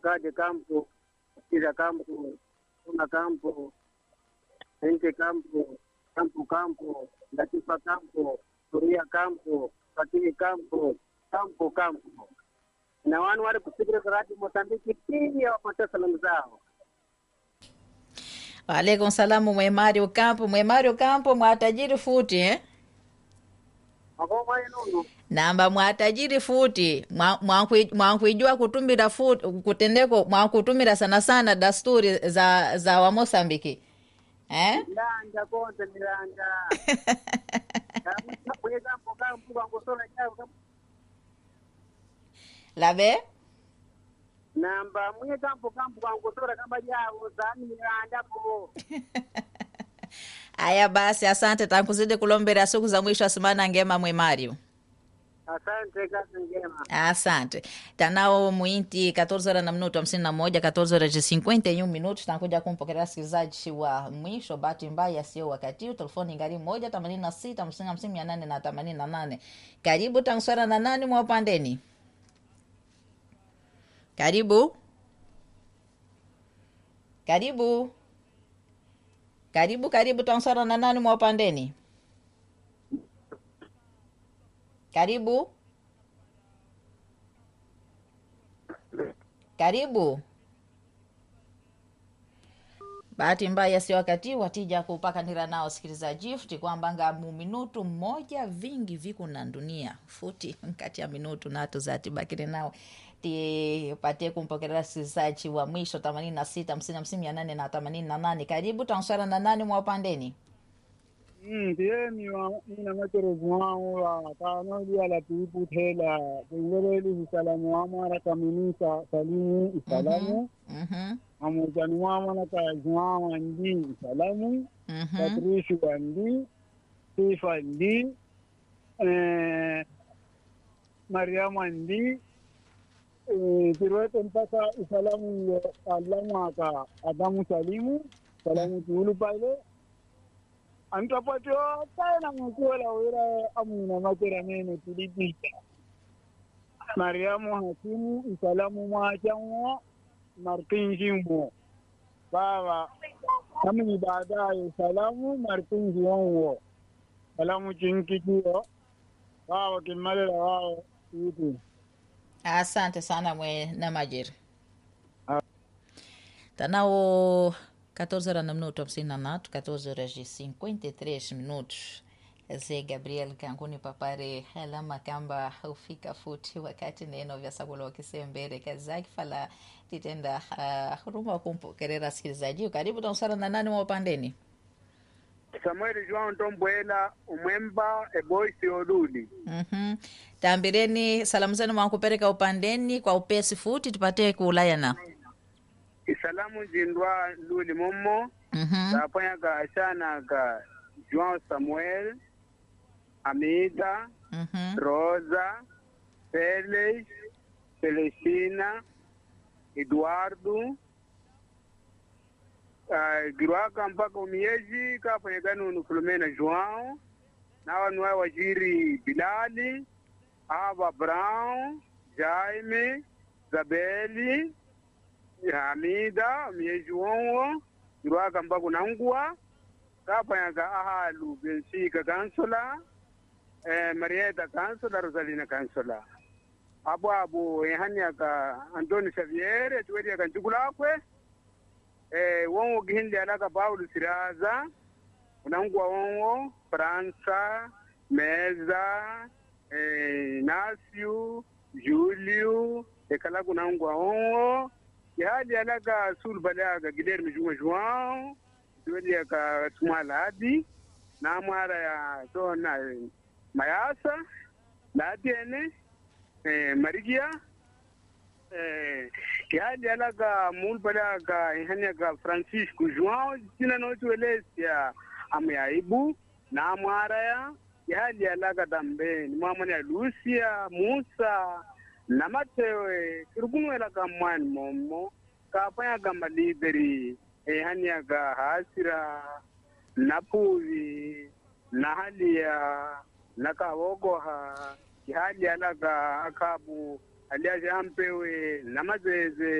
Gade Campo, Kira Campo, Una Campo, Ente Campo, Campo Campo, Latifa Campo, Turia Campo, Fatini Campo, Campo Campo. Na wanu wale kusikira karati Mozambiki pia wapata salamu zao. Waalaikum salamu mwemario kampo mwemario kampo mwatajiri futi eh? Makoma yenu namba mwatajiri futi Mwa- mwankui- mwankuijua kutumira futi kutendeko mwankutumira sana sana dasturi za za wamosambiki eh? Milanja konte milanja. Mwe Campo Campo kwangosola chao lave namba mwe Campo Campo kwangosola kama jao zani milanja po. aya basi asante tankuzidi kulombera siku za mwisho asimana ngema mwemario Asante kazi njema. asante tanao muinti 14 horas na minuto 51 14 horas de 51 minutos tankuja kumpokelea sikilizaji wa mwisho bahati mbaya sio wakati huu telefoni ngari moja themanini na sita hamsini hamsini mia nane na themanini na nane karibu tanswara na nani mwa upandeni karibu karibu karibu karibu tanswara na nani mwa upandeni karibu karibu bahati mbaya si wakati watija kupakanira nao sikilizaji futi kwamba nga mu minutu mmoja vingi viku na dunia futi nkati ya minutu natu zatibakire nao tipatie kumpokelea sikilizaji wa mwisho themanini na sita hamsini hamsini mia nane na themanini na nane karibu tanswara na nani mwa upandeni ndieni mina macherezu wangu la tano dia la tuipu tela tengeleli isalamu wamo ana kaminisa salimu isalamu Mhm, amujani wamo na kayazwa wandi isalamu mhm, patrishi wandi sifa ndi eh, mariamu andi eh, tirwete mpaka isalamu yo alamu aka adamu salimu salamu tuulu pale antapatio kaena mukuola wira amuna makera nene tulipita mariamu hakimu isalamu mwachanwo martinjimwo baba kamni baadaye salamu martinji wonwo salamu chinkikio baba kimalela wao itu asante sana mwe na majeri tanao 14 horas na minuto 59 14 horas e 53 minutos Zé Gabriel Kankuni papare alama kamba ufika futi wakati neno vya sakula wakisembere kazaki fala titenda uh, huruma kumpokerera sikilizaji karibu tausara na nani wa upandeni Samuel João Ntombwela umwemba eboisi oluli. mm-hmm. tambireni salamu zenu mwankupereka upandeni kwa upesi futi tupate kuulayana Isalamu jindwa luli momo. mm-hmm. Tapanya ka ashana ka João Samuel, Amida, mm-hmm. Rosa, Felix, Celestina, Eduardo, uh, girwaka mpaka umieji kafanyikani unu Filomena João na wanu wao wajiri Bilali, Ava Brown, Jaime, Zabeli, Hamida, umieji wonwo girwaka mpaka unangua kafanyaka ahalu Bensika Kansula, eh, Marieta Kansula, Rosalina Kansula. abo abo ehaniaka Antoni Xavier tuweriaka njukulakwe eh, wonwo gihindi alaka Paulo Siraza unangua wonwo França Meza eh, Inácio Júlio ekala kunangua wonwo ihali alaka sulbaleaka Guilherme Juma João tuweriaka Tumwaladi namwara ya tona eh, Mayasa latiene eh, marigia eh, kiadi alaga mulpalaga ihaniaga francisco joão tina notuelesia amyaibu namwaraya ihadi alaga tambeni mwamwani ya lucia musa na matewe kirikunwelaga mwani momo kapanyaga maliberi ihaniaga hasira napuvi nahalia nakawogoha kihali alaga akabu aliaje ampewe namazeze